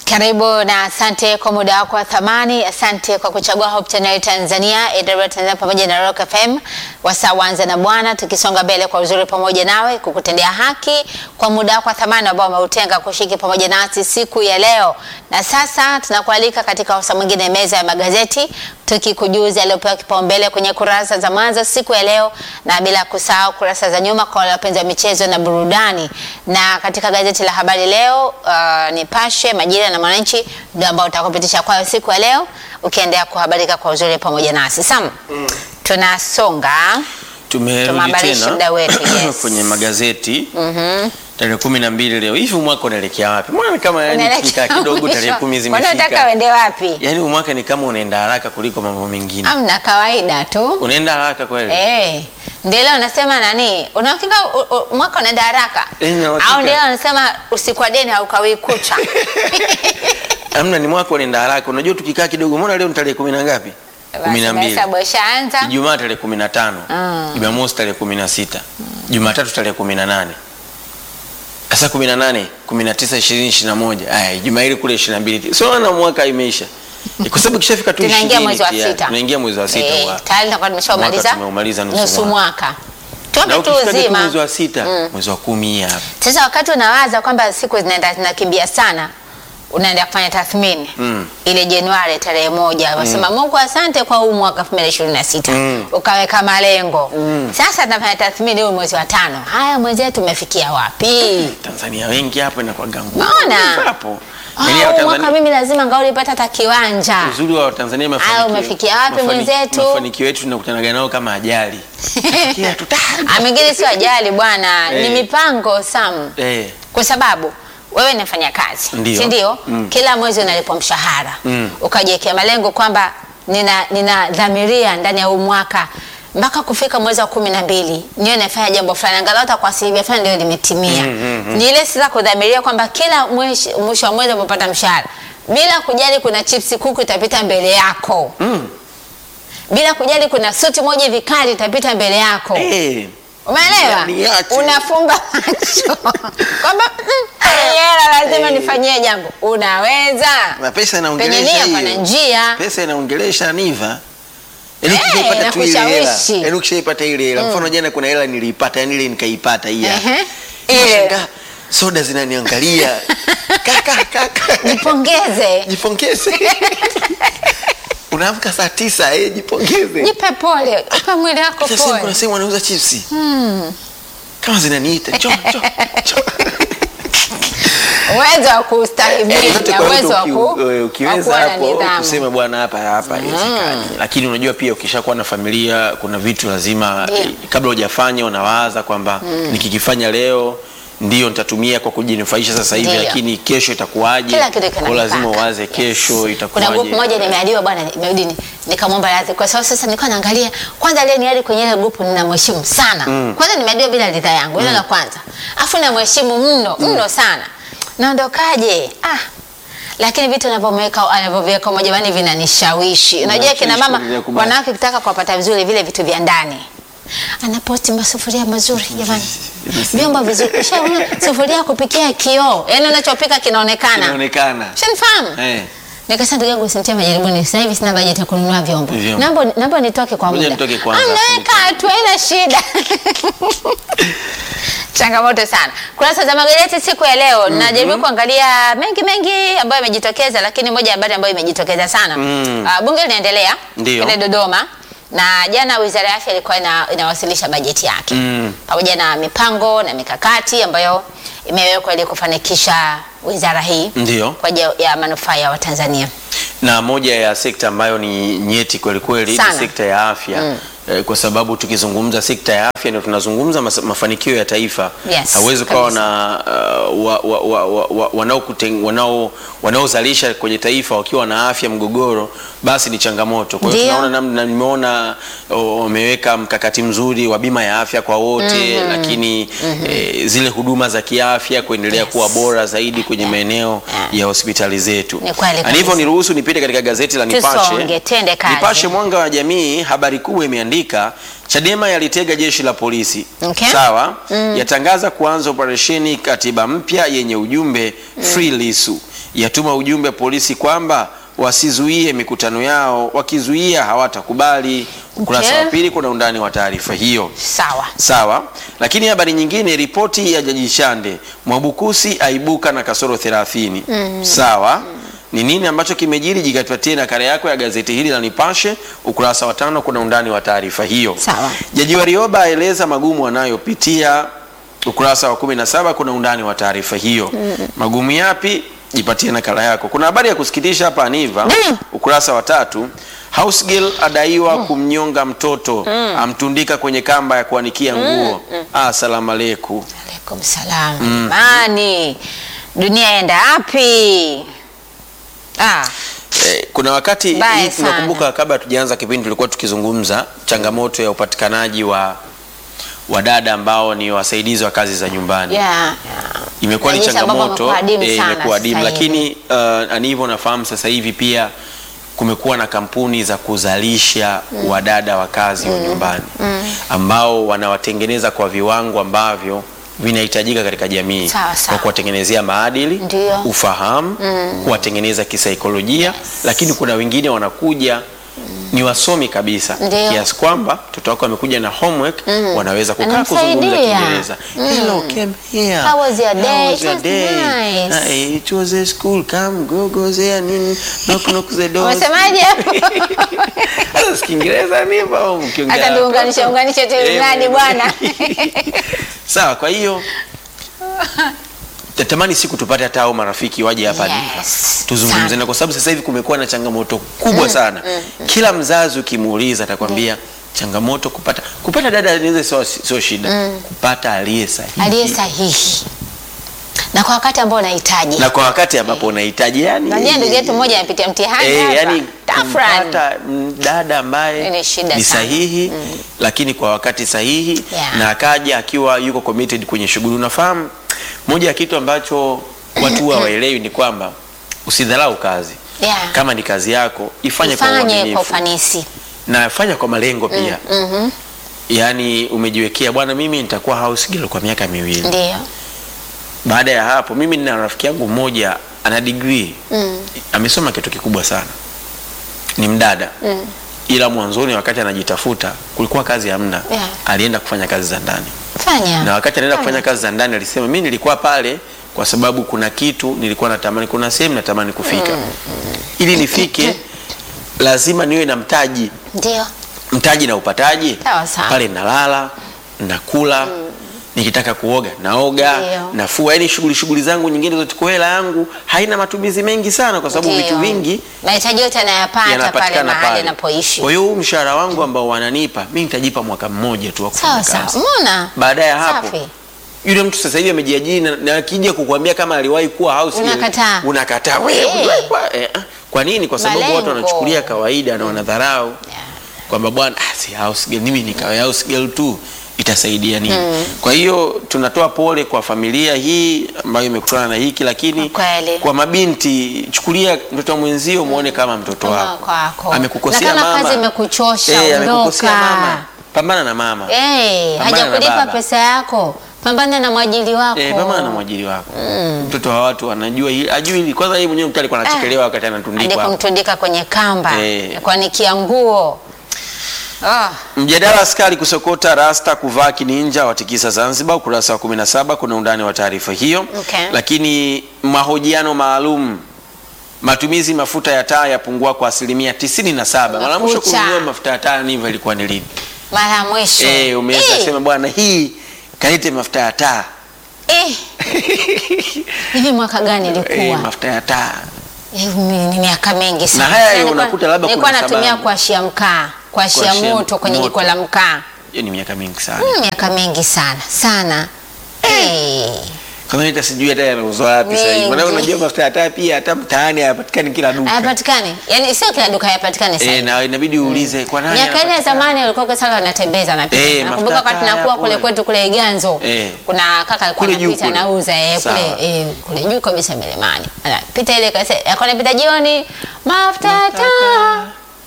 Karibu na asante kwa muda wako wa thamani. Asante kwa kuchagua Hope Channel Tanzania, AWR Tanzania pamoja na Rock FM. Wasaa wanza na Bwana, tukisonga mbele kwa uzuri pamoja nawe, kukutendea haki kwa muda wako wa thamani ambao umeutenga kushiriki pamoja nasi siku ya leo. Na sasa tunakualika katika wasaa mwingine, meza ya magazeti, tukikujuza yaliyopewa kipaumbele kwenye kurasa za mwanzo siku ya leo, na bila kusahau kurasa za nyuma kwa wale wapenzi wa michezo na burudani. Na katika gazeti la Habari Leo, uh, Nipashe, Majira na Mwananchi ndio ambao utakupitisha kwayo siku ya leo, ukiendelea kuhabarika kwa uzuri pamoja nasi. Sam, mm. tunasonga Tumerudi Tumehabarisha tena muda wetu, yes. kwenye magazeti tarehe kumi na mbili leo. Hivi mwaka unaelekea wapi? Mbona kama yani Unaelekea tukikaa kidogo mwisho. tarehe kumi Unataka zimefika. uende wapi? Yaani huu mwaka ni kama unaenda haraka kuliko mambo mengine. Amna kawaida tu. Unaenda haraka kweli? Eh, ndio leo nasema nani? Unahakika u- u- mwaka unaenda haraka? Eh, nina uhakika. Au ndio leo nasema usiku wa deni haukawii kucha. Amna, ni mwaka unaenda haraka. Unajua tukikaa kidogo, mbona leo ni tarehe kumi na ngapi? kumi na mbili. Hesabu ishaanza. Ijumaa tarehe kumi na tano. Mm. Jumamosi tarehe kumi na sita. Jumatatu tarehe kumi na nane. Sasa kumi na nane, kumi na tisa, ishirini, ishirini na moja. Aya, Ijumaa ile kule ishirini na mbili. Sio na mwaka imeisha. Eh, Kwa sababu kishafika tu Tunaingia ishirini mwezi wa tayari. sita. Tunaingia mwezi wa sita. Eh, wa- tayari tutakuwa tumeshamaliza Mwaka tumeumaliza nusu nusu mwaka. mwaka. Na Tuombe tu ukifika tu uzima. mwezi wa sita, mwezi wa kumi hapa. Sasa wakati unawaza kwamba siku zinaenda zinakimbia sana, unaenda kufanya tathmini Mm. ile Januari tarehe moja wasema Mungu asante kwa huu mwaka 2026 Mm. ukaweka malengo sasa tunafanya tathmini huu mwezi wa tano, haya mwenzetu umefikia wapi? Tanzania wengi hapo inakuwa gangu. Naona. Hapo. Ah, Yaani huu hao mwaka Tanzania mimi lazima ngaulipata hata kiwanja uzuri wa Tanzania mafanikio. Haya, umefikia wapi mafani- mwenzetu? Mafanikio yetu tunakutanaga nao kama ajali. Fikia tu ta. Ah, mengine sio ajali bwana, ni Eh. mipango Sam, Eh. kwa sababu wewe ni mfanya kazi Ndio. si ndio? Mm. Kila mwezi unalipwa mshahara Mm. ukajiwekea malengo kwamba nina ninadhamiria ndani ya huu mwaka mpaka kufika mwezi wa kumi na mbili niwe nafanya jambo fulani angalau hata kwa asilimia fulani ndio limetimia. Ni ile sasa kudhamiria kwamba kila mwisho mwisho wa mwezi unapopata mshahara bila kujali kuna chipsi kuku itapita mbele yako Mm. bila kujali kuna suti moja hivi kali itapita mbele yako Eh. Umeelewa? Niache. Unafumba macho kwamba mm, hii hela lazima Eh. nifanyie jambo. Unaweza Na pesa penye inaongelesha nia hiyo. pana njia. Pesa inaongelesha niva. Yaani Eh, ukishaipata tu ile hela. inakushawishi. Yaani ukishaipata ile hela. Mfano jana kuna hela niliipata, yaani ile nikaipata hii hapa. Ehe. Ile. Nikashangaa, Soda zinaniangalia. Kaka kaka. Jipongeze, Jipongeze. Unaamka saa tisa, eh, jipongeze. jipe pole, upe mwili wako Sasa kuna pole. sehemu wanauza chipsi. Kama zinaniita, njoo njoo. njoo. Uwezo wa kustahimili Yote na kwa uwezo wa yote ku- uki- eh, wa ukiweza kuwa na hapo nidhamu. kusema bwana hapa hapa haiwezekani. Lakini unajua pia ukishakuwa na familia kuna vitu lazima Ndio. eh, kabla hujafanya unawaza kwamba nikikifanya leo ndio nitatumia kwa kujinufaisha sasa hivi, Ndio. lakini kesho itakuwaje? Kila kitu kina Kwa lazima mipaka. uwaze kesho Yes. Kuna itakuwaje. grupu moja nimeadiwa bwana, imerudi ni- nikamwomba radhi kwa sababu sasa nilikuwa naangalia kwanza ile niadi kwenye ile grupu ninamheshimu sana. Kwanza nimeadiwa bila ridhaa yangu, hilo la kwanza. Afu namheshimu mno, mno sana. Naondokaje? Ah. Lakini vitu anavyomweka anavyoviweka moja bani vinanishawishi. Unajua kina mama kuendelea kubaki. wanawake kitaka kuwapata vizuri vile vitu vya ndani. Anaposti masufuria mazuri jamani. Vyombo vizuri. Ushaona sufuria ya kupikia kioo. Yaani unachopika kinaonekana. Inaonekana. Ushanifahamu? Eh. Nikasema ndugu yangu usinitie majaribuni. Sasa hivi sina bajeti ya kununua vyombo. Vyombo. Naomba naomba nitoke kwa Ngoja muda. nitoke kwanza, Amnaweka tu haina shida. Changamoto sana. Kurasa za magazeti siku ya leo najaribu kuangalia mengi mengi ambayo yamejitokeza, lakini moja ya habari ambayo imejitokeza sana Mm. Ah, bunge linaendelea Ndio. pale Dodoma na jana Wizara ya Afya ilikuwa ina, inawasilisha bajeti yake Mm. pamoja na mipango na mikakati ambayo imewekwa ili kufanikisha wizara hii Ndio. kwa ajili ya manufaa ya Watanzania. na moja ya sekta ambayo ni nyeti kweli kweli ni Sana. sekta ya afya eh, kwa sababu tukizungumza sekta ya afya ndio tunazungumza mas- mafanikio ya taifa. Yes, Hawezi ukawa kabisa. na uh, wa, wa, wa, wa, wa, wanaokuten- wanao wanaozalisha kwenye taifa wakiwa na afya mgogoro, basi ni changamoto. Kwa hiyo Ndio. tunaona namna, nimeona oh, wameweka mkakati mzuri wa bima ya afya kwa wote lakini eh, zile huduma za kiafya kuendelea Yes. kuwa bora zaidi kwenye maeneo Yeah. ya hospitali zetu. Ni kweli Na kabisa. hivyo niruhusu nipite katika gazeti la Nipashe. Tusonge, twende kazi. Nipashe Mwanga wa Jamii, habari kubwa imeandika Chadema yalitega jeshi la polisi. Okay. Sawa? Yatangaza kuanza operesheni katiba mpya yenye ujumbe Free Lissu. yatuma ujumbe polisi kwamba wasizuie mikutano yao, wakizuia hawatakubali. Ukurasa Okay. wa pili kuna undani wa taarifa hiyo. Sawa. Sawa, lakini habari nyingine, ripoti ya Jaji Chande, Mwabukusi aibuka na kasoro 30. Sawa, ni nini ambacho kimejiri? Jikatupatie nakala yako ya gazeti hili la Nipashe, ukurasa wa tano, kuna undani wa taarifa hiyo. Sawa. Jaji Warioba aeleza magumu anayopitia, ukurasa wa 17, kuna undani wa taarifa hiyo. Magumu yapi? Jipatie nakala yako. Kuna habari ya kusikitisha hapa Aniva, Mm. ukurasa wa tatu. House girl adaiwa kumnyonga mtoto, amtundika kwenye kamba ya kuanikia nguo. Asalamu aleikum. Alaikum salam. Imani. Dunia enda wapi? Ah, Eh, kuna wakati Mbaya hii sana. tunakumbuka, kabla hatujaanza kipindi tulikuwa tukizungumza changamoto ya upatikanaji wa wadada ambao ni wasaidizi wa kazi za nyumbani. yeah, yeah. imekuwa ni Na jinsi ambavyo changamoto wamekuwa adimu eh, sana imekuwa adimu, sasa hivi. lakini uh, anivyo nafahamu sasa hivi pia kumekuwa na kampuni za kuzalisha wadada wa kazi wa nyumbani ambao wanawatengeneza kwa viwango ambavyo vinahitajika katika jamii Sawa, sawa. kwa kuwatengenezea maadili, Ndio. ufahamu, kuwatengeneza kisaikolojia, lakini kuna wengine wanakuja ni wasomi kabisa Ndio. kiasi kwamba mtoto wako amekuja na homework wanaweza kukaa Anamsaidia. kuzungumza Kiingereza. Hello, came here. How was your day? How was It your was day? nice. Ah, eh, It was a school. Come, go, go there. Nini? Knock, knock the door. Umesemaje hapo? Sasa si Kiingereza ni hivyo au mkiongea Hata na tuunganishe watoto? unganishe tu Eh, mradi bwana. Sawa, kwa hiyo natamani siku tupate hata hao marafiki waje hapa Yes, Niva, tuzungumze sana. na kwa sababu sasa hivi kumekuwa na changamoto kubwa sana. Kila mzazi ukimuuliza atakwambia changamoto kupata kupata dada inaweza sio sio shida, kupata aliye sahihi Aliye sahihi. Na kwa wakati ambao unahitaji. na kwa wakati ambapo unahitaji yani, Najua ndugu yetu mmoja anapitia mtihani Eh, hapa. yani Tafran. kumpata mm, dada ambaye Ni shida ni sana. sahihi lakini kwa wakati sahihi Yeah. na akaja akiwa yuko committed kwenye shughuli. Unafahamu, moja ya kitu ambacho watu huwa hawaelewi ni kwamba usidharau kazi. Yeah. Kama ni kazi yako ifanye kwa Ifanye kwa uaminifu ufanisi. na fanya kwa malengo pia. Mhm. Yaani umejiwekea bwana, mimi nitakuwa house girl kwa miaka miwili. Ndio. Baada ya hapo, mimi nina rafiki yangu mmoja ana degree Mm. amesoma kitu kikubwa sana, ni mdada Mm. ila mwanzoni wakati anajitafuta kulikuwa kazi hamna, Yeah. alienda kufanya kazi za ndani, Fanya. na wakati anaenda kufanya kazi za ndani alisema, mimi nilikuwa pale kwa sababu kuna kitu nilikuwa natamani, kuna sehemu natamani kufika, ili nifike lazima niwe na mtaji. Ndio. Mtaji na upataji Sawa, sawa. pale, nalala nakula nikitaka kuoga naoga Ndio. nafua, yani shughuli shughuli zangu nyingine zote, kwa hela yangu haina matumizi mengi sana, kwa sababu Ndio. vitu vingi mahitaji yote anayapata pale yanapatikana mahali pale. anapoishi. Kwa hiyo huu mshahara wangu ambao wananipa mimi nitajipa mwaka mmoja tu wa kufanya Sawa kazi. sawa. Umeona? Baada ya hapo Safi. yule mtu sasa hivi amejiajiri na, na akija kukuambia kama aliwahi kuwa house girl, Unakataa. unakataa wewe. Eh. uliwahi kuwa- eh, ah. Kwa nini? Kwa sababu watu Malengo. wanachukulia kawaida na wanadharau Yeah. kwamba bwana ah, si house girl, mimi nikawe house girl tu itasaidia nini? Kwa hiyo tunatoa pole kwa familia hii ambayo imekutana na hiki, lakini Kweli. kwa mabinti, chukulia mtoto wa mwenzio muone kama mtoto Kama wako kwako. amekukosea Na kama mama, kazi imekuchosha, eh, ondoka. amekukosea mama, pambana na mama Eh, Pambana na hajakulipa baba. pesa yako. Pambana na mwajili wako. Eh, pambana na mwajiri wako. Mtoto wa watu anajua hili, ajui hili. Kwanza yeye mwenyewe mtu alikuwa anachekelewa wakati Hadi anatundikwa. kumtundika kwenye kamba. Eh. Kuanikia nguo. Ah, Mjadala askari kusokota rasta kuvaa kininja watikisa Zanzibar, ukurasa wa 17 kuna undani wa taarifa hiyo. Okay. Lakini mahojiano maalum matumizi mafuta ya taa yapungua kwa asilimia 97. Mara mwisho Mafuta. kununua mafuta ya taa ni hivyo ilikuwa ni lini? mara ya mwisho. Eh, umeweza Eh, kusema bwana hii kalete mafuta ya taa. eh. Hivi mwaka gani ilikuwa? Eh, mafuta ya taa. Eh, mi- ni miaka mingi sana. Na haya Nilikuwa- unakuta labda nilikuwa kuna natumia sababu. kuashia mkaa, kuashia Kuashia moto kwenye moto. jiko la mkaa. Hiyo ni miaka mingi sana. Mm, miaka mingi sana sana. Eh. Kama hata sijui hata yanauzwa wapi sasa hivi. Maana Mingi. unajua mafuta ya taa pia hata mtaani hayapatikani kila duka. Hayapatikani. Yaani sio kila duka hayapatikani sasa. Eh, hivi. na inabidi uulize kwa nani. Miaka ile ya yanapatikana? zamani walikuwa kwa sala wanatembeza na pita. Eh, Nakumbuka mafuta wakati taa nakuwa yapo. kule kwetu kule Iganzo. Eh. Kuna kaka alikuwa Kule juu anapita kule. anauza eh, kule Sawa. eh, kule juu kabisa milimani. Anapita ile kase, alikuwa anapita jioni mafuta ya Mafuta taa.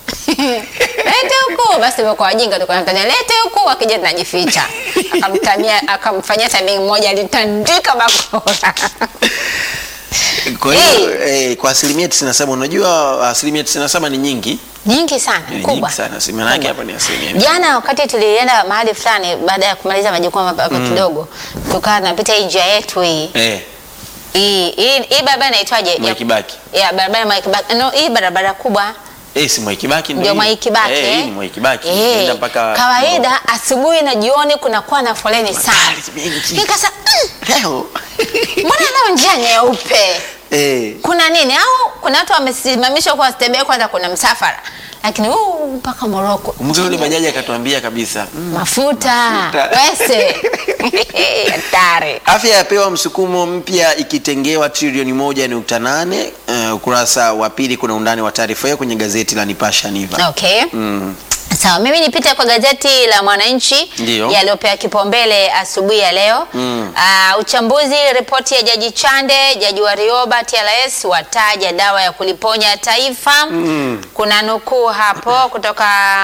Lete huku basi kwa wajinga tulikuwa tunatania lete huku akija tunajificha. Akamtania akamfanyia tabia moja alitandika bakora. Kwa hiyo eh, kwa asilimia 97 unajua asilimia 97 ni nyingi, nyingi sana ni kubwa. nyingi sana. Si maana yake hapa ni asilimia. Jana wakati tulienda mahali fulani, baada ya kumaliza majukumu hapa hapa kidogo, tukawa tunapita hii njia yetu hii Eh, hii hii hii barabara inaitwaje? Mwai Ya- Kibaki. Ya barabara ya Mwai Kibaki. No, hii barabara kubwa Eh, si Mwai Kibaki ndio hii. Mwai Kibaki. Eh, eh? hii ni Mwai Kibaki. Eh, Nenda mpaka kawaida asubuhi na jioni kunakuwa na foleni sana. Magari mengi. Nikasa, mm, Leo. mbona leo njia nyeupe? Eh. Kuna nini? Au kuna watu wamesimamishwa kwa stebe kwanza, kuna msafara, lakini huu mpaka Moroko Kumbuka yule bajaji akatuambia kabisa. mm, mafuta Mafuta. wese hatari. Afya yapewa msukumo mpya ikitengewa trilioni moja nukta nane. Uh, ukurasa wa pili kuna undani wa taarifa hiyo kwenye gazeti la Nipasha Niva. Okay. Mm. Sawa, mimi nipite kwa gazeti la Mwananchi Ndiyo. yaliyopewa kipaumbele asubuhi ya leo. Mm. Ah, uchambuzi ripoti ya Jaji Chande, Jaji Warioba TLS wataja dawa ya kuliponya taifa. Mm. Kuna nukuu hapo kutoka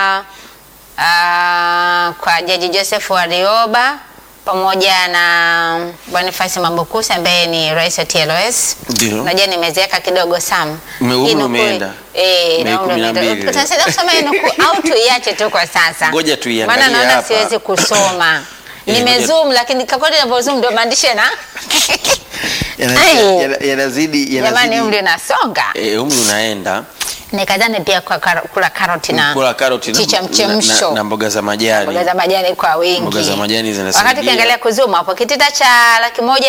ah, kwa Jaji Joseph Warioba pamoja na Boniface Mambukusi ambaye ni rais wa TLS. Ndio. Unajua nimezeeka kidogo Sam. Ume- umri Hii nukuu- umeenda. Eh, Mei na umri kumi na umeenda. mbili. Utasaidia kusoma hii nukuu au tuiache tu kwa sasa? Ngoja tuiangalie Maana naona hapa. siwezi kusoma. Eh, Nimezoom lakini kakodi ninavyozoom ndio maandishi na Yana- Ai. yana- Yanazidi jamani umri yanazidi. unasonga. Eh, umri unaenda. Nikadhani pia kwa kar- kula karoti na Kula karoti na- chicha na- mchemsho. na- na mboga za majani. mboga za majani kwa wingi. Mboga za majani zinasaidia. Wakati ukiangalia kuzoom hapo kitita cha laki moja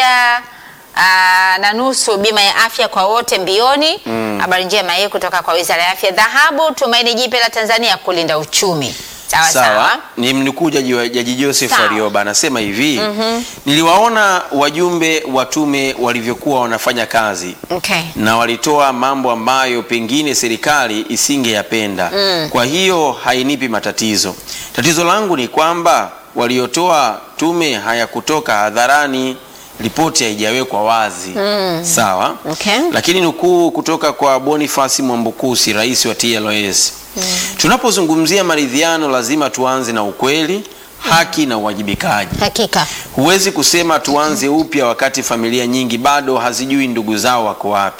aa, na nusu bima ya afya kwa wote mbioni. Habari njema hii kutoka kwa Wizara ya Afya. Dhahabu tumaini jipya la Tanzania kulinda uchumi. Sawa sawa. Sawa, ni mnukuu jaji, wa- jaji Joseph Sawa. Warioba anasema hivi niliwaona wajumbe wa tume walivyokuwa wanafanya kazi Okay. na walitoa mambo ambayo pengine serikali isingeyapenda. Kwa hiyo hainipi matatizo. Tatizo langu ni kwamba waliotoa tume hayakutoka hadharani, ripoti haijawekwa wazi. Sawa. Okay. Lakini nukuu kutoka kwa Boniface Mwambukusi, rais wa TLS. Tunapozungumzia maridhiano lazima tuanze na ukweli, haki na uwajibikaji. Hakika. Huwezi kusema tuanze upya wakati familia nyingi bado hazijui ndugu zao wako wapi.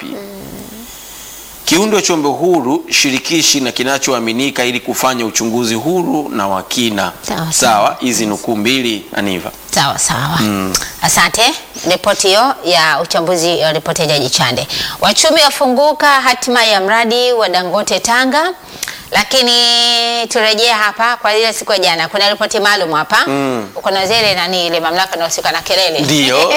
Kiundwe chombo huru, shirikishi na kinachoaminika ili kufanya uchunguzi huru na wa kina. Sawa, Sawa, hizi nukuu mbili Aniva. Sawa sawa. Asante. Ripoti hiyo ya uchambuzi wa ripoti ya Jaji Chande. Wachumi wafunguka hatima ya mradi wa Dangote Tanga. Lakini turejee hapa kwa ile siku ya jana, kuna ripoti maalum hapa Mm. kuna zile nani ile mamlaka inahusika na kelele Ndio.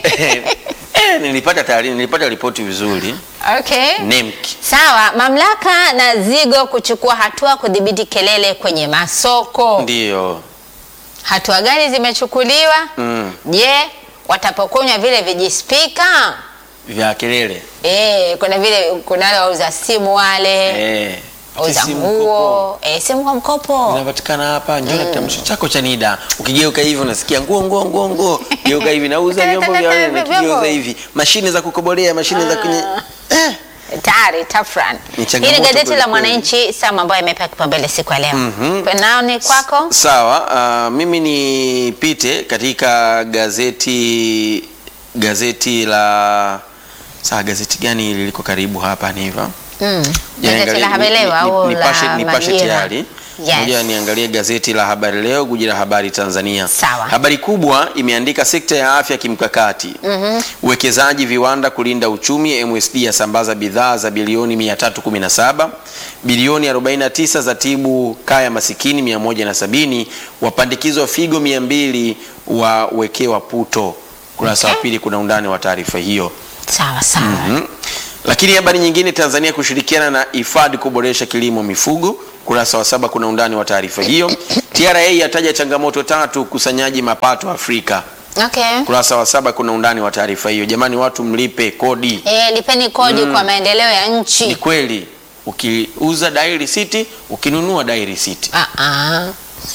Eh, nilipata taarifa, nilipata ripoti vizuri. okay. NEMC. Sawa, mamlaka na Zigo kuchukua hatua kudhibiti kelele kwenye masoko. Ndio. Hatua gani zimechukuliwa? Mm. Je, watapokonywa vile vijispika? Vya kelele. Eh, kuna vile kuna wale wauza simu wale, Eh. wauza simu mkopo. nguo, eh, simu kwa mkopo. Zinapatikana hapa, njoo na kitambulisho chako cha NIDA. Ukigeuka hivi unasikia nguo nguo nguo nguo. Geuka hivi nauza vyombo vya wale na kigeuza hivi. Mashine za kukobolea, mashine za kunye. Eh. Tayari tafran. Ni Hii ni changamoto gazeti kweli la kweli. Mwananchi Sam ambayo imepewa kipaumbele siku ya leo. Mhm. Nao ni kwako? Sawa, uh, mimi nipite katika gazeti gazeti la saa gazeti gani liko karibu hapa ni hivyo? Mm. Yaani Gazeti la angalia- Habari ni- Leo ni- au Nipashe la Nipashe Majira? tayari. Yes. Ngoja niangalie gazeti la Habari Leo, guji la habari Tanzania. Sawa. Habari kubwa imeandika sekta ya afya kimkakati. Uwekezaji viwanda kulinda uchumi, MSD yasambaza bidhaa za bilioni 317, bilioni 49 za tibu kaya masikini 170, wapandikizwa figo 200 wawekewa puto. Kurasa wa Okay. pili kuna undani wa taarifa hiyo. Sawa sawa. Mhm. Lakini habari nyingine, Tanzania kushirikiana na IFAD kuboresha kilimo mifugo. Kurasa wa saba kuna undani wa taarifa hiyo. TRA yataja changamoto tatu ukusanyaji mapato Afrika. Okay. Kurasa wa saba kuna undani wa taarifa hiyo. Jamani, watu mlipe kodi. Eh, lipeni kodi kwa maendeleo ya Ni nchi. kweli, ukiuza dai risiti, ukinunua dai risiti. Ah ah.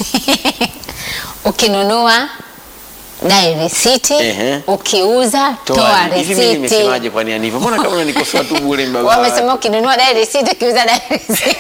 Ukinunua dai risiti, Ehe. ukiuza toa Hivi mimi risiti. nimesemaje? Kwani Aniva, mbona kama unanikosoa tu bure mbaba? Wamesema ukinunua dai risiti, ukiuza dai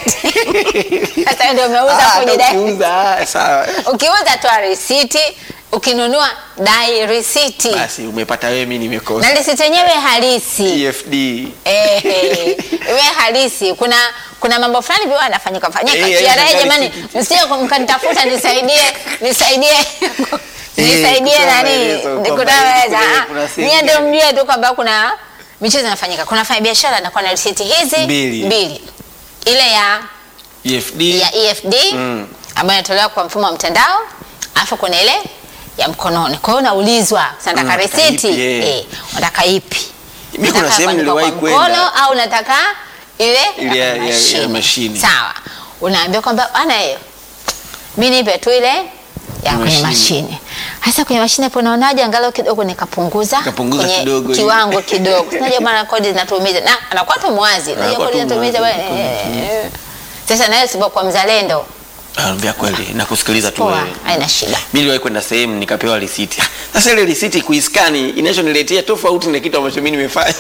risiti. Sasa ndio umeuza Ah, kwenye hata dai. ukiuza, ah, sawa. Ukiuza toa risiti ukinunua dai risiti basi umepata wewe mimi nimekosa na risiti yenyewe halisi EFD Eh, eh, iwe halisi. Kuna kuna mambo fulani vile yanafanyika fanyika. Eh, TRA eh, jamani, tikiti. msije mkanitafuta nisaidie nisaidie nisaidie kutoa nani maelezo kwamba nikutaweza. kuna- kuna sehemu Mie ndio gani. mjue tu kwamba kuna michezo inafanyika. Kuna fanya biashara anakuwa na risiti hizi Mbili. mbili. Ile ya EFD ya EFD Mm. ambayo inatolewa kwa mfumo wa mtandao, alafu kuna ile ya mkononi. Kwa hiyo unaulizwa, "Sasa nataka Mm, nataka risiti, ipi, eh. eh, unataka ipi? Mimi kuna Unataka sehemu kuandikwa niliwahi kwa kwenda. mkono au unataka ile Ile ya- ya- ya mashine. Sawa, unaambia kwamba bana, hiyo mi nipe tu ile ya kwenye Mashine. mashine. Hasa kwenye mashine hapo unaonaje, angalau kidogo nikapunguza Kapunguza kwenye kidogo, kiwango kidogo. Unajua bana, kodi zinatuumiza na anakuwa tu mwazi, unajua Anakuwa kodi tu zinatuumiza mwazi. bana. eh. Sasa nawe sipokuwa mzalendo Anambia kweli na kusikiliza tu poa, wewe. haina shida. Mimi niliwahi kwenda sehemu nikapewa risiti. Sasa ile risiti kuiskani inachoniletea tofauti na kitu ambacho mimi nimefanya.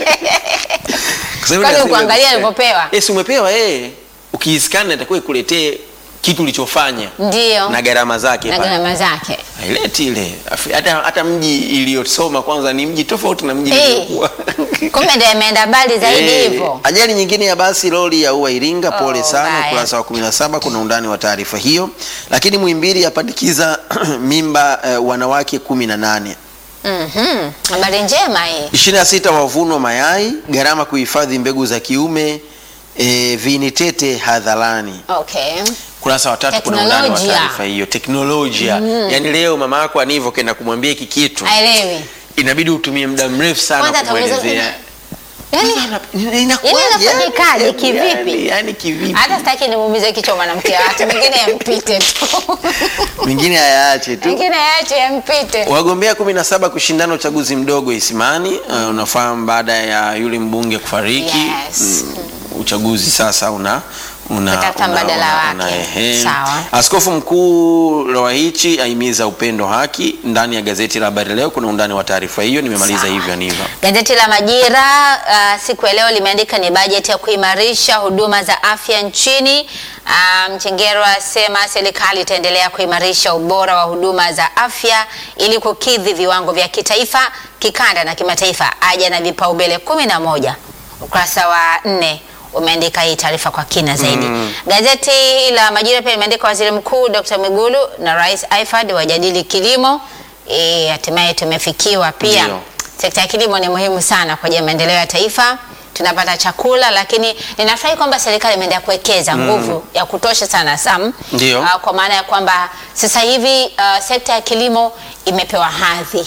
Kwa sababu Kwani nasema ukuangalia kuskani. ulivyopewa? Eh, si umepewa eh. Ukiiskani itakuwa ikuletee kitu ulichofanya Ndio na gharama zake na pale. gharama zake. Haileti ile. Afi- Hata hata mji iliyosoma kwanza ni mji tofauti na mji Eh. niliokuwa. Kumbe ndio imeenda mbali zaidi Eh, hivyo. Ajali nyingine ya basi lori ya ua Iringa, pole Oh, sana. mbaya. Ukurasa wa 17 kuna undani wa taarifa hiyo. Lakini Muhimbili yapandikiza mimba eh, wanawake 18. Mhm. Habari njema hii. 26 wavunwa mayai, gharama kuhifadhi mbegu za kiume, eh, viini tete hadharani. Okay. Kurasa wa tatu kuna undani wa Teknolojia. taarifa hiyo. Teknolojia. Yaani leo mama yako anivyo kenda kumwambia hiki kitu. Haelewi. Inabidi utumie muda mrefu sana Kwanza atauliza, kumwelezea. Yaani Inakuwaje? Yaani inafanyikaje? Yaani- Kivipi? Yaani kivipi? hata sitaki nimuumize kichwa mwanamke wa watu, mengine yampite tu. Mingine hayaache tu. Mengine yaache yampite. Wagombea 17 kushindana uchaguzi mdogo Isimani. Uh, unafahamu baada ya yule mbunge kufariki Yes. mm, uchaguzi sasa una una, Kutafuta mbadala wake. ehe. Sawa. Askofu mkuu Lowaichi ahimiza upendo haki. Ndani ya gazeti la Habari Leo kuna undani wa taarifa hiyo. Nimemaliza Sawa. hivyo Niva. Gazeti la Majira uh, siku ya leo limeandika ni bajeti ya kuimarisha huduma za afya nchini. Uh, Mchengerwa asema serikali itaendelea kuimarisha ubora wa huduma za afya ili kukidhi viwango vya kitaifa, kikanda na kimataifa. Aja na vipaumbele kumi na moja. Ukurasa wa nne umeandika hii taarifa kwa kina zaidi. Gazeti la Majira pia limeandika waziri mkuu Dr. Mwigulu na Rais Aifad wajadili kilimo. Eh, hatimaye tumefikiwa pia Ndio. Sekta ya kilimo ni muhimu sana kwa ajili ya maendeleo ya taifa. Tunapata chakula, lakini ninafurahi kwamba serikali imeendelea kuwekeza nguvu ya kutosha sana Sam, Ndio. Ah, kwa maana ya kwamba sasa hivi ah, sekta ya kilimo imepewa hadhi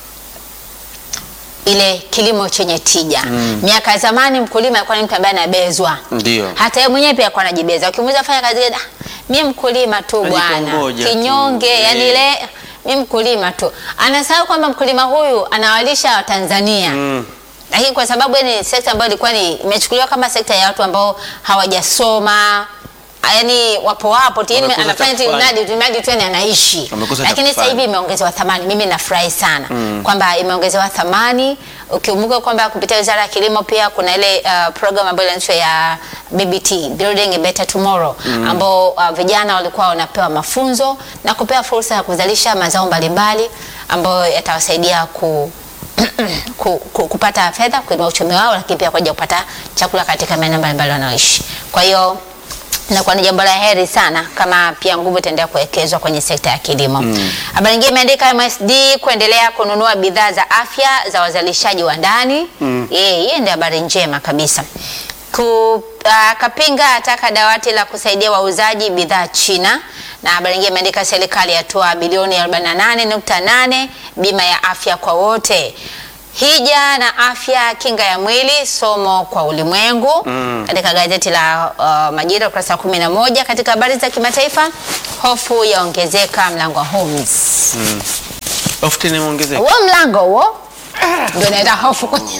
ile kilimo chenye tija. Miaka ya zamani mkulima alikuwa ni mtu ambaye anabezwa, Ndio. hata yeye mwenyewe pia alikuwa anajibeza. Ukimuuliza fanya kazi gani, "Ah, mimi mkulima tu bwana, Anajikongoja tu." kinyonge, yani Eh. ile mimi mkulima tu. Anasahau kwamba mkulima huyu anawalisha Watanzania lakini kwa sababu ni sekta ambayo ilikuwa ni imechukuliwa kama sekta ya watu ambao hawajasoma yani wapo wapo tu, yani Wamekosa anafanya cha tu kufanya. mradi tu mradi tu yani anaishi, Wamekosa cha lakini sasa kufanya. hivi imeongezewa thamani. Mimi nafurahi sana kwamba imeongezewa thamani. Ukikumbuka kwamba kupitia Wizara ya Kilimo pia kuna ile uh, program ambayo inaitwa ya BBT Building a Better Tomorrow ambao uh, vijana walikuwa wanapewa mafunzo na kupewa fursa ya kuzalisha mazao mbalimbali ambayo yatawasaidia ku ku, ku, kupata fedha kuinua uchumi wao, lakini pia kwa ajili ya kupata chakula katika maeneo mbalimbali wanaoishi. Kwa hiyo inakuwa ni jambo la heri sana kama pia nguvu itaendelea kuwekezwa kwenye sekta ya kilimo. Habari nyingine imeandika MSD kuendelea kununua bidhaa za afya za wazalishaji wa ndani. Yeye hiyo ndio habari njema kabisa. Ku, uh, Kapinga ataka dawati la kusaidia wauzaji bidhaa China na habari nyingine imeandika serikali yatoa bilioni 48.8 bima ya afya kwa wote. Hija na afya kinga ya mwili somo kwa ulimwengu katika gazeti la uh, Majira ukurasa wa 11. Katika habari za kimataifa, hofu yaongezeka mlango wa Holmes. Often imeongezeka. Huo mlango huo ndio naita hofu kwenye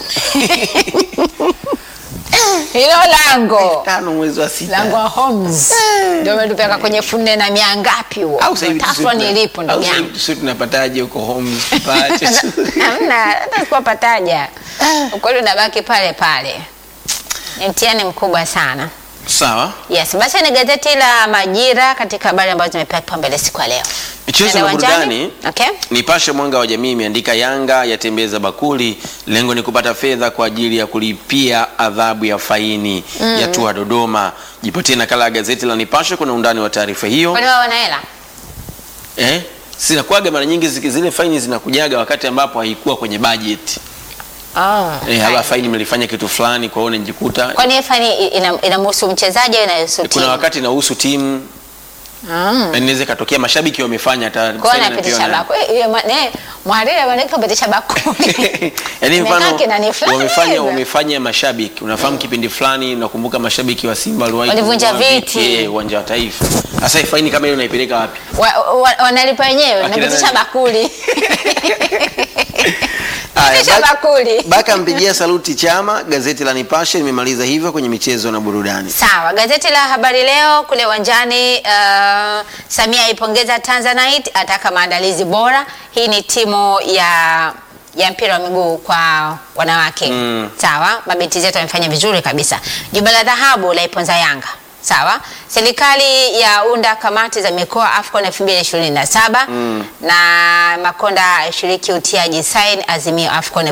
hilo lango Tano mwezi wa sita. lango wa Holmes ndio umetupeka kwenye funde na mia ngapi huo? Au sasa hivi Tafwa tusi- nilipo au ndugu sasa yangu. hivi tusi tunapataje huko Homes pache. Hamna, hata sikuwapataja. Ukweli unabaki pale pale. Ni mtihani mkubwa sana. Sawa. Yes, basi ni gazeti la Majira katika habari ambazo zimepewa kipaumbele siku ya leo. Michezo Tunaenda na uwanjani? burudani. Okay. Nipashe Mwanga wa Jamii imeandika Yanga yatembeza bakuli, lengo ni kupata fedha kwa ajili ya kulipia adhabu ya faini ya tua Dodoma. Jipatie nakala ya gazeti la Nipashe, kuna undani wa taarifa hiyo. Kwani wao wana hela? Eh, zinakuwaga mara nyingi ziki- zile faini zinakujaga wakati ambapo haikuwa kwenye budget. Oh. Eh, haba faini mlifanya kitu fulani, kwa hiyo unajikuta Kwani hiyo faini ina- inamhusu mchezaji au inahusu kuna timu? wakati inahusu timu Mm. na inaweza ikatokea mashabiki wamefanya hata Kwa faini anapitisha wanapewa bako. Eh, eh, ma- ne, mwariri manake kupitisha bakuli. Yaani Imekaa mfano kinani fulani wamefanya hivi. wamefanya mashabiki, unafahamu kipindi fulani, nakumbuka mashabiki wa Simba waliwahi Walivunja kununua viti. eh, uwanja wa Taifa. Sasa hii faini kama hiyo unaipeleka wapi? Wa- wa- Wanalipa wenyewe, Akina napitisha nani? bakuli. Haya, Pitisha Baka- bakuli. Baka mpigia saluti Chama. Gazeti la Nipashe limemaliza hivyo kwenye michezo na burudani. Sawa, gazeti la Habari Leo kule uwanjani, uh, Samia aipongeza Tanzanite, ataka maandalizi bora. Hii ni timu ya ya mpira wa miguu kwa wanawake Mm. sawa. Mabinti zetu wamefanya vizuri kabisa. Jumba la dhahabu la iponza Yanga sawa. Serikali yaunda kamati za mikoa AFCON 2027 na Makonda ashiriki utiaji sign azimio AFCON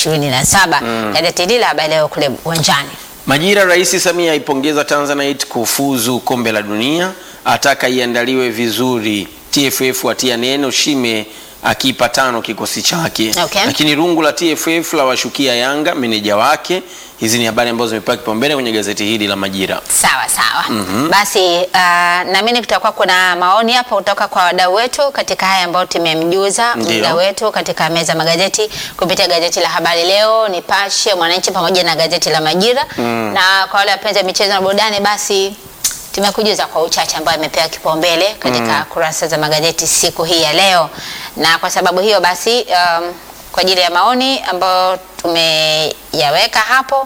2027. Gazeti hili la Habari Leo kule uwanjani. Majira, Rais Samia aipongeza Tanzanite kufuzu kombe la dunia, ataka iandaliwe vizuri. TFF watia neno Shime akipa tano kikosi chake. Okay. Lakini rungu la TFF la washukia Yanga meneja wake. Hizi ni habari ambazo zimepewa kipaumbele kwenye gazeti hili la Majira. Sawa sawa. Basi uh, naamini kutakuwa kuna maoni hapa kutoka kwa wadau wetu katika haya ambayo tumemjuza Ndio. mdau wetu katika meza magazeti kupitia gazeti la Habari Leo, Nipashe, Mwananchi pamoja na gazeti la Majira. Na kwa wale wapenzi wa michezo na burudani, basi tumekujuza kwa uchache ambayo amepewa kipaumbele katika kurasa za magazeti siku hii ya leo, na kwa sababu hiyo basi um, kwa ajili ya maoni ambayo tumeyaweka hapo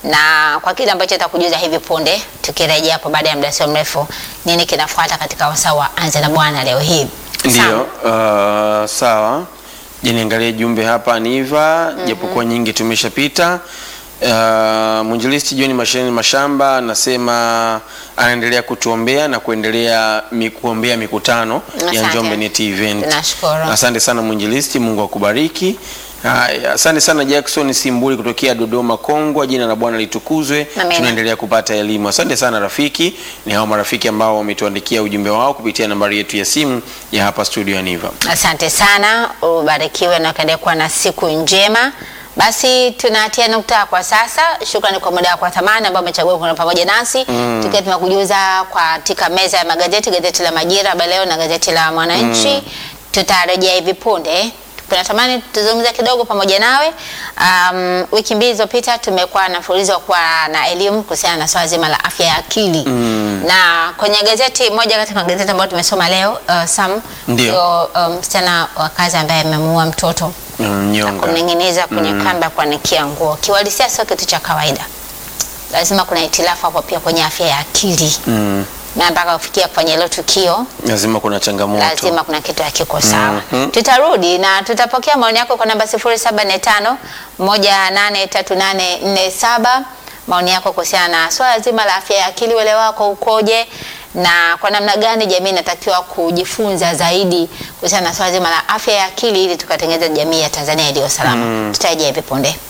na kwa kile ambacho takujuza hivi punde, tukirejea hapo baada ya muda sio mrefu, nini kinafuata katika wasaa wa Anza na Bwana leo hii. Ndio, uh, sawa. Je, niangalie jumbe hapa Niva, japokuwa nyingi tumeshapita. Uh, mwinjilisti John Masheni Mashamba anasema anaendelea kutuombea na kuendelea mi, kuombea mikutano ya Asante. Njombe Net Event. Tunashukuru. Asante sana mwinjilisti, Mungu akubariki. Haya, asante sana Jackson Simbuli kutokea Dodoma Kongwa, jina la Bwana litukuzwe. Amina. Tunaendelea kupata elimu. Asante sana rafiki. Ni hao marafiki ambao wametuandikia ujumbe wao kupitia nambari yetu ya simu ya hapa studio ya Niva. Asante sana, ubarikiwe na ukaendelea kuwa na siku njema. Basi tunatia nukta kwa sasa. Shukrani kwa muda wako wa thamani ambao umechagua kuwa pamoja nasi tukiwa tunakujuza katika meza ya magazeti, gazeti la Majira, Habari Leo na gazeti la Mwananchi. Tutarejea hivi punde. Tunatamani tuzungumze kidogo pamoja nawe. Um, wiki mbili zilizopita tumekuwa na mfululizo wa kuwa na elimu kuhusiana na swala zima la afya ya akili na kwenye gazeti moja kati ya gazeti ambayo tumesoma leo uh, Sam Ndio. ndio, um, msichana wa kazi ambaye amemuua mtoto Mnyonga. kumning'iniza kwenye kamba kuanikia nguo. Kiuhalisia sio kitu cha kawaida, lazima kuna hitilafu hapo pia kwenye afya ya akili Mm. na mpaka kufikia kufanya hilo tukio Lazima kuna changamoto. lazima kuna kitu hakiko sawa. Mhm. Tutarudi na tutapokea maoni yako kwa namba 0745 183847 maoni yako kuhusiana na swala zima la afya ya akili, uelewa wako ukoje, na kwa namna gani jamii inatakiwa kujifunza zaidi kuhusiana na swala zima la afya ya akili ili tukatengeneza jamii ya Tanzania iliyo salama. Tutarejea hivi punde.